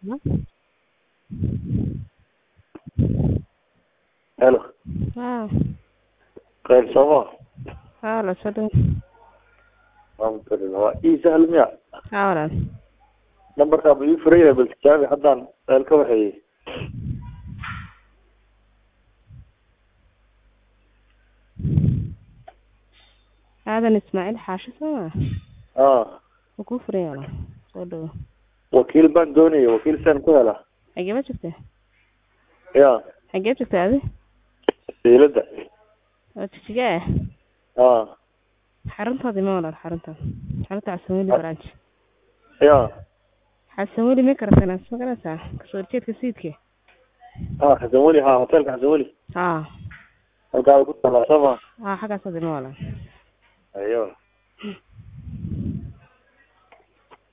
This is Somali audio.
Hello. haa Qayl Soomaa. haa la soo dhawo Alhamdulillah. Waa ii sahal miya? haa walaal Nambarkaa buu ii furan yahay bal tijaabi haddaan meel ka waxeeyey. aadan ismaaciil xaashi sooma Haa. wuu kuu furan yahay walaal soo dhawo Wakiil baan doonaya. Wakiil saan ku helaa. xagee ma joogtaa Ya. xagee joogtaa adi Siilada. oo jijiga ah Haa. xaruntoodii ma walaal xarunta xarunta xasanweli branch Ya. xasanweli ma karatanaa ma garanaysaa kasoo horjeedka siidka Haa Xasan Weli. Haa hotelka Xasan Weli. haa Halkaa ku talaa Soomaa. haa xaggaas adi ma walaal Ayo.